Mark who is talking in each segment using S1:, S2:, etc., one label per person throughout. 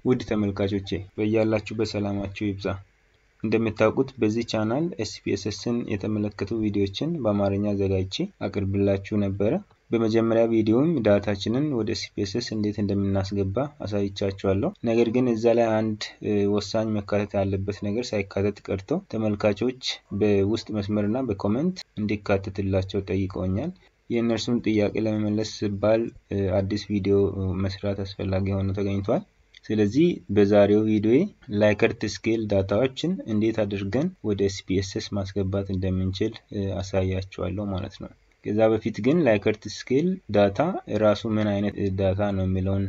S1: ውድ ተመልካቾቼ በያላችሁበት ሰላማችሁ ይብዛ። እንደምታውቁት በዚህ ቻናል ኤስፒኤስኤስን የተመለከቱ ቪዲዮዎችን በአማርኛ አዘጋጅቼ አቅርብላችሁ ነበረ። በመጀመሪያ ቪዲዮም ዳታችንን ወደ ኤስፒኤስኤስ እንዴት እንደምናስገባ አሳይቻችኋለሁ። ነገር ግን እዛ ላይ አንድ ወሳኝ መካተት ያለበት ነገር ሳይካተት ቀርቶ ተመልካቾች በውስጥ መስመርና በኮመንት እንዲካተትላቸው ጠይቀውኛል። የእነርሱን ጥያቄ ለመመለስ ሲባል አዲስ ቪዲዮ መስራት አስፈላጊ ሆኖ ተገኝቷል። ስለዚህ በዛሬው ቪዲዮ ላይከርት ስኬል ዳታዎችን እንዴት አድርገን ወደ ኤስፒኤስኤስ ማስገባት እንደምንችል አሳያችኋለሁ ማለት ነው። ከዛ በፊት ግን ላይከርት ስኬል ዳታ ራሱ ምን አይነት ዳታ ነው የሚለውን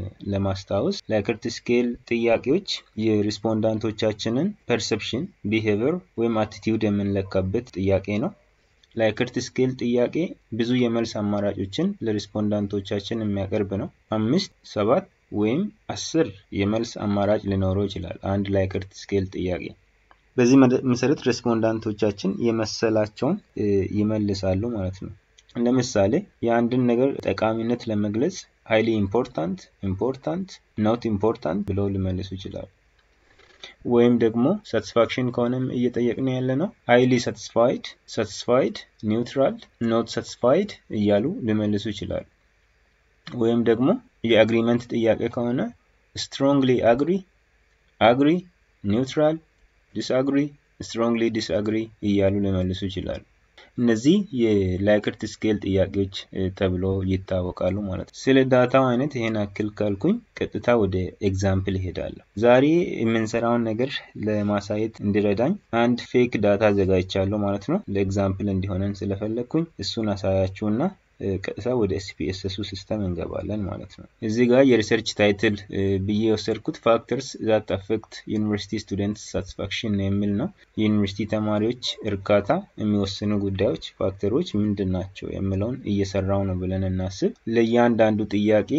S1: ለማስታወስ ላይከርት ስኬል ጥያቄዎች የሪስፖንዳንቶቻችንን ፐርሰፕሽን፣ ቢሄቪየር ወይም አቲቲዩድ የምንለካበት ጥያቄ ነው። ላይከርት ስኬል ጥያቄ ብዙ የመልስ አማራጮችን ለሪስፖንዳንቶቻችን የሚያቀርብ ነው። አምስት፣ ሰባት ወይም አስር የመልስ አማራጭ ሊኖረው ይችላል አንድ ላይከርት ስኬል ጥያቄ። በዚህ መሰረት ሬስፖንዳንቶቻችን የመሰላቸውን ይመልሳሉ ማለት ነው። ለምሳሌ የአንድን ነገር ጠቃሚነት ለመግለጽ ሀይሊ ኢምፖርታንት፣ ኢምፖርታንት፣ ኖት ኢምፖርታንት ብለው ሊመልሱ ይችላሉ። ወይም ደግሞ ሳቲስፋክሽን ከሆነም እየጠየቅን ያለ ነው ሀይሊ ሳቲስፋይድ፣ ሳቲስፋይድ፣ ኒውትራል፣ ኖት ሳቲስፋይድ እያሉ ሊመልሱ ይችላሉ። ወይም ደግሞ የአግሪመንት ጥያቄ ከሆነ ስትሮንግሊ አግሪ፣ አግሪ፣ ኒውትራል፣ ዲስአግሪ፣ ስትሮንግሊ ዲስአግሪ እያሉ ሊመልሱ ይችላሉ። እነዚህ የላይከርት ስኬል ጥያቄዎች ተብሎ ይታወቃሉ ማለት ነው። ስለ ዳታው አይነት ይሄን አክል ካልኩኝ ቀጥታ ወደ ኤግዛምፕል ይሄዳለሁ። ዛሬ የምንሰራውን ነገር ለማሳየት እንዲረዳኝ አንድ ፌክ ዳታ አዘጋጅቻለሁ ማለት ነው። ለኤግዛምፕል እንዲሆነን ስለፈለግኩኝ እሱን አሳያችሁና ቀጥታ ወደ ኤስፒኤስኤሱ ሲስተም እንገባለን ማለት ነው። እዚህ ጋር የሪሰርች ታይትል ብዬ የወሰድኩት ፋክተርስ ዛት አፌክት ዩኒቨርሲቲ ስቱደንት ሳቲስፋክሽን የሚል ነው። የዩኒቨርሲቲ ተማሪዎች እርካታ የሚወስኑ ጉዳዮች ፋክተሮች ምንድን ናቸው የሚለውን እየሰራው ነው ብለን እናስብ። ለእያንዳንዱ ጥያቄ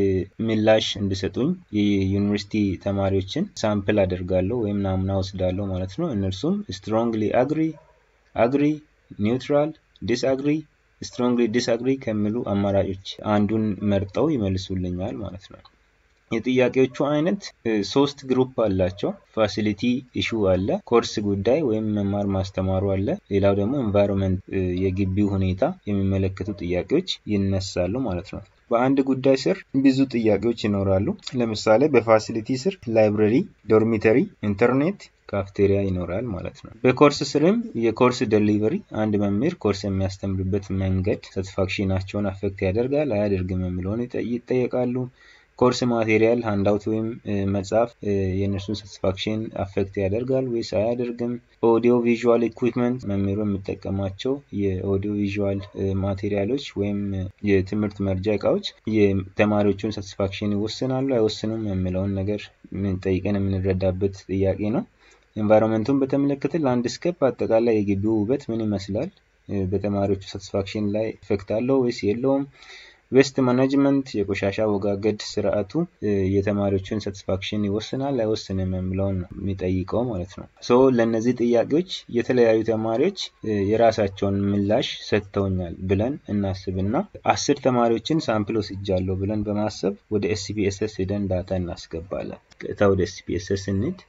S1: ምላሽ እንዲሰጡኝ የዩኒቨርሲቲ ተማሪዎችን ሳምፕል አደርጋለሁ ወይም ናሙና ወስዳለሁ ማለት ነው። እነርሱም ስትሮንግሊ አግሪ፣ አግሪ፣ ኒውትራል፣ ዲስአግሪ ስትሮንግሊ ዲስአግሪ ከሚሉ አማራጮች አንዱን መርጠው ይመልሱልኛል ማለት ነው። የጥያቄዎቹ አይነት ሶስት ግሩፕ አላቸው። ፋሲሊቲ ኢሹ አለ፣ ኮርስ ጉዳይ ወይም መማር ማስተማሩ አለ። ሌላው ደግሞ ኤንቫይሮንመንት የግቢው ሁኔታ የሚመለከቱ ጥያቄዎች ይነሳሉ ማለት ነው። በአንድ ጉዳይ ስር ብዙ ጥያቄዎች ይኖራሉ። ለምሳሌ በፋሲሊቲ ስር ላይብረሪ፣ ዶርሚተሪ፣ ኢንተርኔት ካፍቴሪያ ይኖራል ማለት ነው። በኮርስ ስርም የኮርስ ደሊቨሪ አንድ መምህር ኮርስ የሚያስተምርበት መንገድ ሳቲስፋክሽናቸውን አፌክት ያደርጋል አያደርግም የሚለውን ይጠየቃሉ። ኮርስ ማቴሪያል ሃንዳውት ወይም መጽሐፍ የእነርሱን ሳቲስፋክሽን አፌክት ያደርጋል ወይስ አያደርግም? ኦዲዮ ቪዥዋል ኢኩዊፕመንት መምህሩ የሚጠቀማቸው የኦዲዮ ቪዥዋል ማቴሪያሎች ወይም የትምህርት መርጃ እቃዎች የተማሪዎቹን ሳቲስፋክሽን ይወስናሉ አይወስኑም የሚለውን ነገር ጠይቀን የምንረዳበት ጥያቄ ነው። ኤንቫይሮንመንቱን በተመለከተ ላንድስኬፕ አጠቃላይ የግቢው ውበት ምን ይመስላል? በተማሪዎቹ ሳቲስፋክሽን ላይ ኢፌክት አለው ወይስ የለውም? ዌስት ማኔጅመንት የቆሻሻ አወጋገድ ስርዓቱ የተማሪዎችን ሳቲስፋክሽን ይወስናል አይወስንም የሚለውን ነው የሚጠይቀው ማለት ነው። ሶ ለእነዚህ ጥያቄዎች የተለያዩ ተማሪዎች የራሳቸውን ምላሽ ሰጥተውኛል ብለን እናስብና አስር ተማሪዎችን ሳምፕል ወስጃለሁ ብለን በማሰብ ወደ ኤስፒኤስኤስ ሄደን ዳታ እናስገባለን። ቀጥታ ወደ ኤስፒኤስኤስ እንሂድ።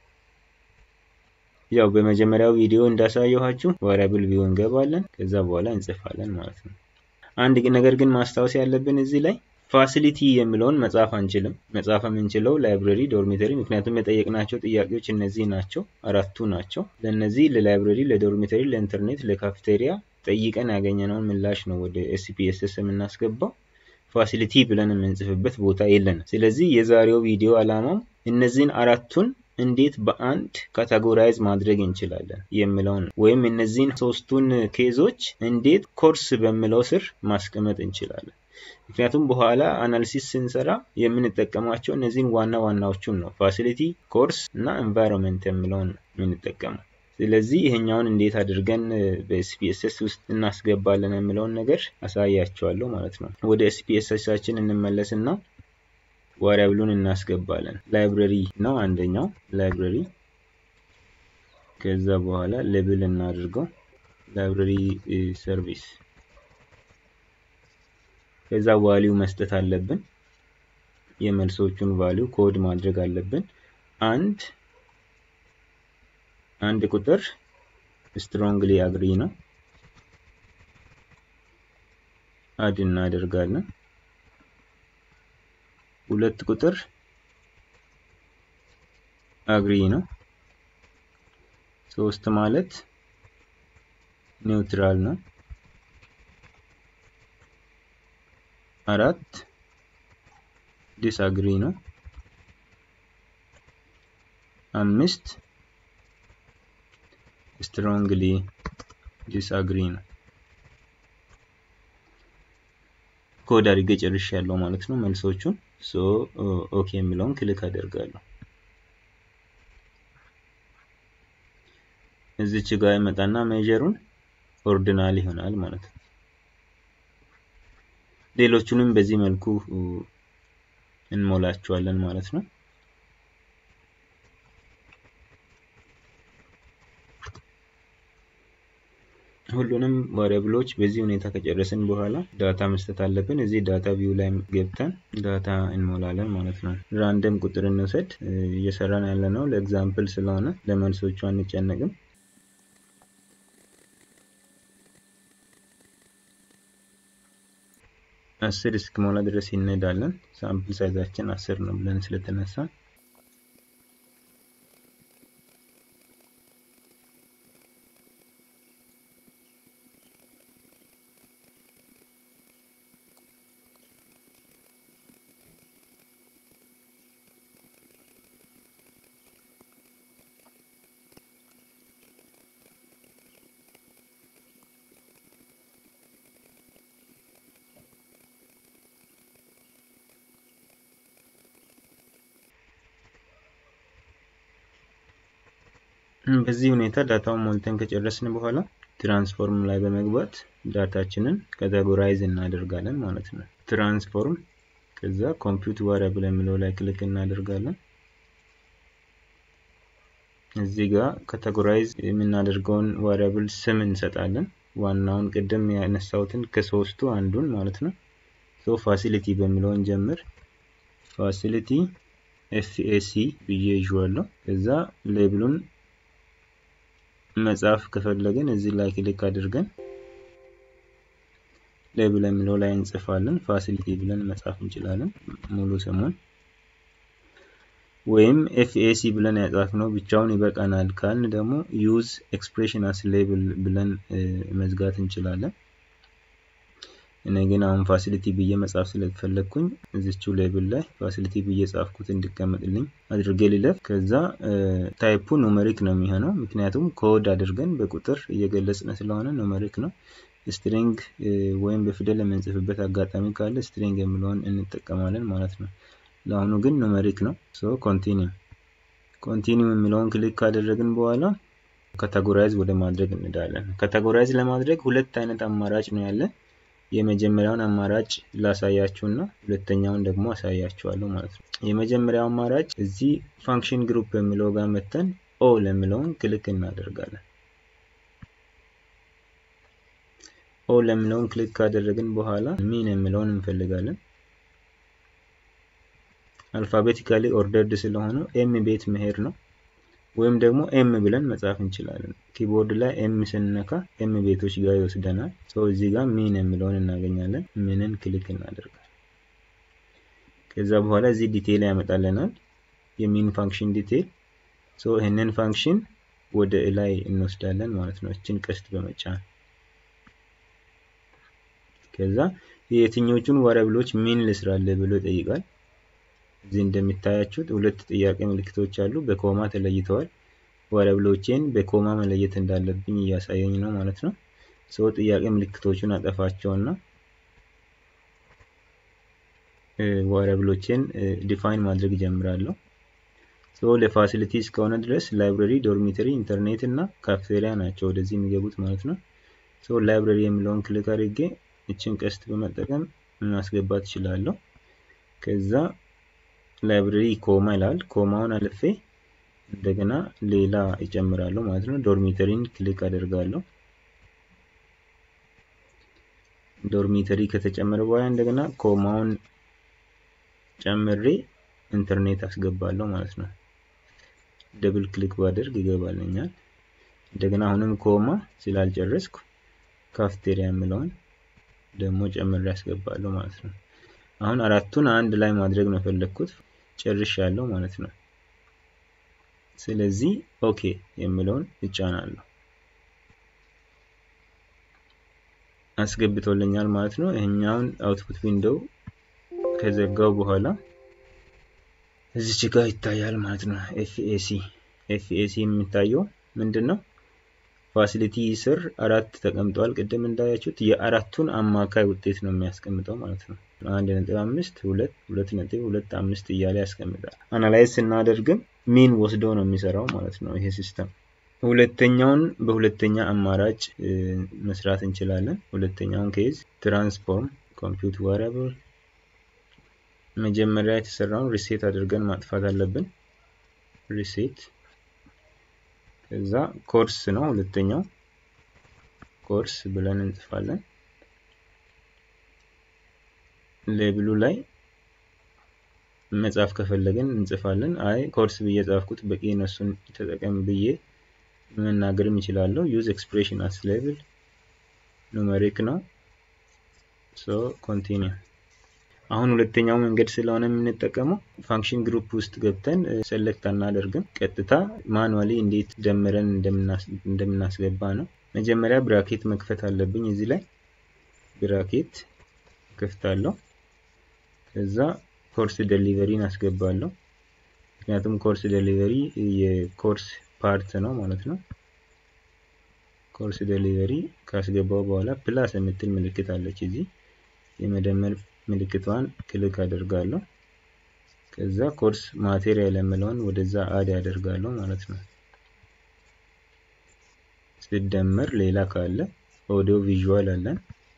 S1: ያው በመጀመሪያው ቪዲዮ እንዳሳየኋችሁ ቫሪያብል ቪው እንገባለን። ከዛ በኋላ እንጽፋለን ማለት ነው። አንድ ነገር ግን ማስታወስ ያለብን እዚህ ላይ ፋሲሊቲ የሚለውን መጻፍ አንችልም። መጻፍ የምንችለው ላይብረሪ፣ ዶርሚተሪ ምክንያቱም የጠየቅናቸው ጥያቄዎች እነዚህ ናቸው፣ አራቱ ናቸው። ለእነዚህ ለላይብረሪ፣ ለዶርሚተሪ፣ ለኢንተርኔት፣ ለካፍቴሪያ ጠይቀን ያገኘነውን ምላሽ ነው ወደ ኤስፒኤስኤስ የምናስገባው። ፋሲሊቲ ብለን የምንጽፍበት ቦታ የለንም። ስለዚህ የዛሬው ቪዲዮ ዓላማው እነዚህን አራቱን እንዴት በአንድ ካታጎራይዝ ማድረግ እንችላለን የሚለውን ወይም እነዚህን ሶስቱን ኬዞች እንዴት ኮርስ በሚለው ስር ማስቀመጥ እንችላለን። ምክንያቱም በኋላ አናሊሲስ ስንሰራ የምንጠቀማቸው እነዚህን ዋና ዋናዎቹን ነው። ፋሲሊቲ፣ ኮርስ እና ኤንቫይሮንመንት የሚለውን ነው የምንጠቀመው። ስለዚህ ይሄኛውን እንዴት አድርገን በኤስፒኤስኤስ ውስጥ እናስገባለን የሚለውን ነገር አሳያቸዋለሁ ማለት ነው። ወደ ኤስፒኤስኤሳችን እንመለስና ቫሪያብሉን እናስገባለን። ላይብረሪ ነው አንደኛው ላይብረሪ። ከዛ በኋላ ሌብል እናድርገው ላይብረሪ ሰርቪስ። ከዛ ቫሊዩ መስጠት አለብን። የመልሶቹን ቫሊዩ ኮድ ማድረግ አለብን። አንድ አንድ ቁጥር ስትሮንግሊ አግሪ ነው አድ እናደርጋለን። ሁለት ቁጥር አግሪ ነው። ሶስት ማለት ኒውትራል ነው። አራት ዲስአግሪ ነው። አምስት ስትሮንግሊ ዲስአግሪ ነው። ኮድ አድርጌ ጨርሻለሁ ማለት ነው መልሶቹን። ሶ ኦኬ የሚለውን ክሊክ አደርጋለሁ። እዚች ጋር ይመጣና ሜጀሩን ኦርዲናል ይሆናል ማለት ነው። ሌሎቹንም በዚህ መልኩ እንሞላቸዋለን ማለት ነው። ሁሉንም ቫሪያብሎች በዚህ ሁኔታ ከጨረስን በኋላ ዳታ መስጠት አለብን። እዚህ ዳታ ቪው ላይ ገብተን ዳታ እንሞላለን ማለት ነው። ራንደም ቁጥር እንውሰድ። እየሰራን ያለ ነው ለኤግዛምፕል ስለሆነ ለመልሶቹ አንጨነቅም። አስር እስኪሞላ ድረስ እንሄዳለን። ሳምፕል ሳይዛችን አስር ነው ብለን ስለተነሳ በዚህ ሁኔታ ዳታውን ሞልተን ከጨረስን በኋላ ትራንስፎርም ላይ በመግባት ዳታችንን ካቴጎራይዝ እናደርጋለን ማለት ነው። ትራንስፎርም ከዛ ኮምፒውት ቫሪያብል የሚለው ላይ ክሊክ እናደርጋለን። እዚህ ጋር ካቴጎራይዝ የምናደርገውን ቫሪያብል ስም እንሰጣለን። ዋናውን ቅድም ያነሳሁትን ከሶስቱ አንዱን ማለት ነው። ሶ ፋሲሊቲ በሚለውን ጀምር። ፋሲሊቲ ኤፍኤሲ ብዬ ይዤዋለሁ። ከዛ ሌብሉን መጻፍ ከፈለግን እዚህ ላይ ክሊክ አድርገን ሌብል የሚለው ላይ እንጽፋለን። ፋሲሊቲ ብለን መጻፍ እንችላለን ሙሉ ስሙን። ወይም ኤፍኤሲ ብለን ያጻፍነው ብቻውን ይበቃናል ካልን ደግሞ ዩዝ ኤክስፕሬሽን አስ ሌብል ብለን መዝጋት እንችላለን። እኔ ግን አሁን ፋሲሊቲ ብዬ መጻፍ ስለፈለግኩኝ እዚችው ሌብል ላይ ፋሲሊቲ ብዬ ጻፍኩት እንዲቀመጥልኝ አድርጌ ልለፍ። ከዛ ታይፑ ኑመሪክ ነው የሚሆነው፣ ምክንያቱም ኮድ አድርገን በቁጥር እየገለጽን ስለሆነ ኑመሪክ ነው። ስትሪንግ ወይም በፊደል የምንጽፍበት አጋጣሚ ካለ ስትሪንግ የሚለውን እንጠቀማለን ማለት ነው። ለአሁኑ ግን ኑመሪክ ነው። ሶ ኮንቲኒው ኮንቲኒው የሚለውን ክሊክ ካደረግን በኋላ ካቴጎራይዝ ወደ ማድረግ እንዳለን። ካቴጎራይዝ ለማድረግ ሁለት አይነት አማራጭ ነው ያለ የመጀመሪያውን አማራጭ ላሳያችሁና ሁለተኛውን ደግሞ አሳያችኋለሁ ማለት ነው። የመጀመሪያው አማራጭ እዚህ ፋንክሽን ግሩፕ የሚለው ጋር መተን ኦ ለሚለውን ክሊክ እናደርጋለን። ኦ ለሚለውን ክሊክ ካደረግን በኋላ ሚን የሚለውን እንፈልጋለን። አልፋቤቲካሊ ኦርደርድ ስለሆኑ ኤም ቤት መሄድ ነው። ወይም ደግሞ ኤም ብለን መጻፍ እንችላለን። ኪቦርድ ላይ ኤም ስንነካ ኤም ቤቶች ጋር ይወስደናል። ሰው እዚህ ጋር ሚን የሚለውን እናገኛለን። ሚንን ክሊክ እናደርጋለን። ከዛ በኋላ እዚህ ዲቴይል ያመጣልናል፣ የሚን ፋንክሽን ዲቴይል። ሶ ይህንን ፋንክሽን ወደ ላይ እንወስዳለን ማለት ነው፣ እችን ቀስት በመጫን ከዛ የየትኞቹን ቫሪያብሎች ሚን ልስራለ ብሎ ይጠይቃል። እዚህ እንደሚታያችሁት ሁለት ጥያቄ ምልክቶች አሉ፣ በኮማ ተለይተዋል። ቫሪያብሎቼን በኮማ መለየት እንዳለብኝ እያሳየኝ ነው ማለት ነው። ሰው ጥያቄ ምልክቶቹን አጠፋቸውና ቫሪያብሎቼን ዲፋይን ማድረግ ጀምራለሁ። ሰው ለፋሲሊቲ እስከሆነ ድረስ ላይብረሪ፣ ዶርሚተሪ፣ ኢንተርኔት እና ካፍቴሪያ ናቸው ወደዚህ የሚገቡት ማለት ነው። ሰው ላይብረሪ የሚለውን ክሊክ አድርጌ እችን ቀስት በመጠቀም ማስገባት እችላለሁ። ከዛ ላይብረሪ ኮማ ይላል። ኮማውን አልፌ እንደገና ሌላ ይጨምራለሁ ማለት ነው። ዶርሚተሪን ክሊክ አደርጋለሁ። ዶርሚተሪ ከተጨመረ በኋላ እንደገና ኮማውን ጨምሬ ኢንተርኔት አስገባለሁ ማለት ነው። ደብል ክሊክ ባደርግ ይገባልኛል። እንደገና አሁንም ኮማ ስላልጨረስኩ ካፍቴሪያ የምለውን ደግሞ ጨምሬ ያስገባለሁ ማለት ነው። አሁን አራቱን አንድ ላይ ማድረግ ነው የፈለግኩት ጨርሻለሁ ማለት ነው። ስለዚህ ኦኬ የምለውን እጫናለሁ። አስገብቶልኛል ማለት ነው። ይሄኛውን አውትፑት ዊንዶው ከዘጋው በኋላ እዚች ጋር ይታያል ማለት ነው። ኤፍኤሲ ኤፍኤሲ የሚታየው ምንድን ነው? ፋሲሊቲ ስር አራት ተቀምጠዋል። ቅድም እንዳያችሁት የአራቱን አማካይ ውጤት ነው የሚያስቀምጠው ማለት ነው። አንድ ነጥብ አምስት ሁለት ሁለት ነጥብ ሁለት አምስት እያለ ያስቀምጣል። አናላይዝ ስናደርግም ሚን ወስዶ ነው የሚሰራው ማለት ነው ይሄ ሲስተም። ሁለተኛውን በሁለተኛ አማራጭ መስራት እንችላለን። ሁለተኛውን ኬዝ ትራንስፎርም ኮምፒውት ቫሪያብል መጀመሪያ የተሰራውን ሪሴት አድርገን ማጥፋት አለብን። ሪሴት ከዛ ኮርስ ነው ሁለተኛው ኮርስ ብለን እንጽፋለን። ሌብሉ ላይ መጻፍ ከፈለግን እንጽፋለን። አይ ኮርስ ብዬ ጻፍኩት በቂ ነው እሱን ተጠቀም ብዬ መናገርም ይችላለሁ። ዩዝ ኤክስፕሬሽን አስ ሌብል ኑሜሪክ ነው። ሶ ኮንቲኒው አሁን ሁለተኛው መንገድ ስለሆነ የምንጠቀመው ፋንክሽን ግሩፕ ውስጥ ገብተን ሰለክት አናደርግም። ቀጥታ ማኑዋሊ እንዴት ደምረን እንደምናስገባ ነው። መጀመሪያ ብራኬት መክፈት አለብኝ። እዚህ ላይ ብራኬት ከፍታለሁ። ከዛ ኮርስ ደሊቨሪን አስገባለሁ። ምክንያቱም ኮርስ ደሊቨሪ የኮርስ ፓርት ነው ማለት ነው። ኮርስ ደሊቨሪ ካስገባው በኋላ ፕላስ የምትል ምልክት አለች እዚህ የመደመር ምልክቷን ክሊክ አደርጋለሁ። ከዛ ኮርስ ማቴሪያል የምለውን ወደዛ አድ ያደርጋለሁ ማለት ነው። ሲደመር ሌላ ካለ ኦዲዮ ቪዥዋል አለን።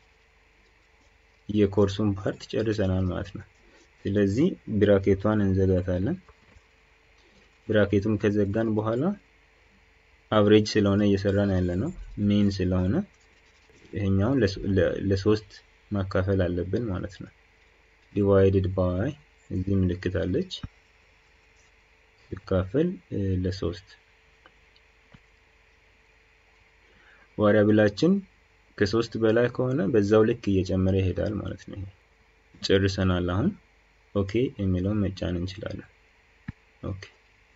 S1: የኮርሱን ፓርት ጨርሰናል ማለት ነው። ስለዚህ ብራኬቷን እንዘጋታለን። ብራኬቱን ከዘጋን በኋላ አብሬጅ ስለሆነ እየሰራን ያለ ነው። ሜን ስለሆነ ይሄኛውን ለሶስት ማካፈል አለብን ማለት ነው። ዲቫይድድ ባይ እዚህ ምልክት አለች ሲካፈል ለሶስት ቫሪያብላችን ከሶስት በላይ ከሆነ በዛው ልክ እየጨመረ ይሄዳል ማለት ነው። ጨርሰናል። አሁን ኦኬ የሚለውን መጫን እንችላለን። ኦኬ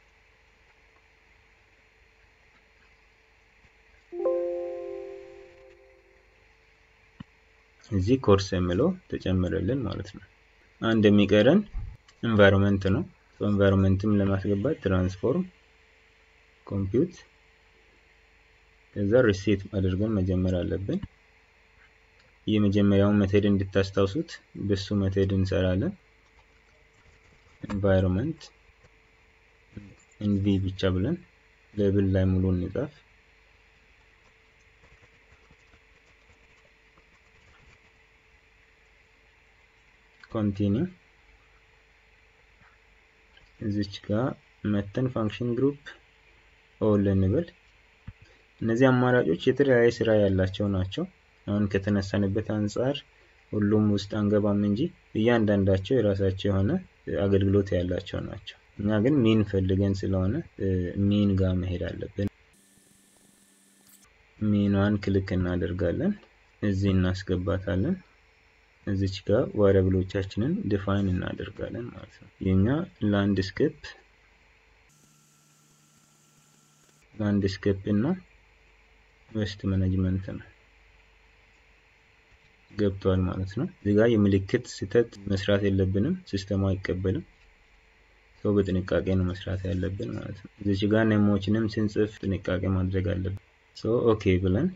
S1: እዚህ ኮርስ የሚለው ተጨመረልን ማለት ነው። አንድ የሚቀረን ኤንቫይሮንመንት ነው። ኤንቫይሮንመንትም ለማስገባት ትራንስፎርም ኮምፒውት ከዛ ሪሴት አድርገን መጀመር አለብን። የመጀመሪያውን ሜቴድ እንድታስታውሱት በሱ ሜቴድ እንሰራለን። ኤንቫይሮንመንት ኤንቪ ብቻ ብለን ሌብል ላይ ሙሉ እንጻፍ። ኮንቲኒው እዚች ጋር መተን ፋንክሽን ግሩፕ ኦል እንበል። እነዚህ አማራጮች የተለያየ ስራ ያላቸው ናቸው። አሁን ከተነሳንበት አንጻር ሁሉም ውስጥ አንገባም እንጂ እያንዳንዳቸው የራሳቸው የሆነ አገልግሎት ያላቸው ናቸው። እኛ ግን ሚን ፈልገን ስለሆነ ሚን ጋር መሄድ አለብን። ሚኗን ክሊክ እናደርጋለን። እዚህ እናስገባታለን። እዚች ጋር ቫሪያብሎቻችንን ዲፋይን እናደርጋለን ማለት ነው። የኛ ላንድስኬፕ ላንድስኬፕ እና ዌስት ማኔጅመንት ነው ገብቷል ማለት ነው። እዚህ ጋር የምልክት ስህተት መስራት የለብንም፣ ሲስተሙ አይቀበልም። ሰው በጥንቃቄ ነው መስራት ያለብን ማለት ነው። እዚች ጋር ኔሞችንም ስንጽፍ ጥንቃቄ ማድረግ አለብን። ሶ ኦኬ ብለን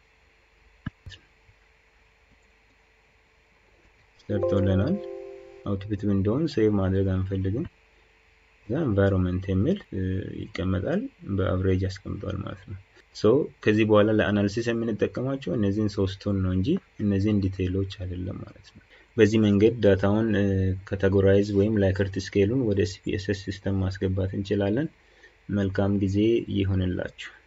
S1: ሰርቶልናል። አውትፑት ዊንዶውን ሴቭ ማድረግ አንፈልግም። እዛ ኤንቫይሮንመንት የሚል ይቀመጣል። በአቭሬጅ ያስቀምጠዋል ማለት ነው። ሶ ከዚህ በኋላ ለአናሊሲስ የምንጠቀማቸው እነዚህን ሶስቱን ነው እንጂ እነዚህን ዲቴይሎች አይደለም ማለት ነው። በዚህ መንገድ ዳታውን ካቴጎራይዝ ወይም ላይከርት ስኬሉን ወደ ኤስፒኤስኤስ ሲስተም ማስገባት እንችላለን። መልካም ጊዜ ይሁንላችሁ።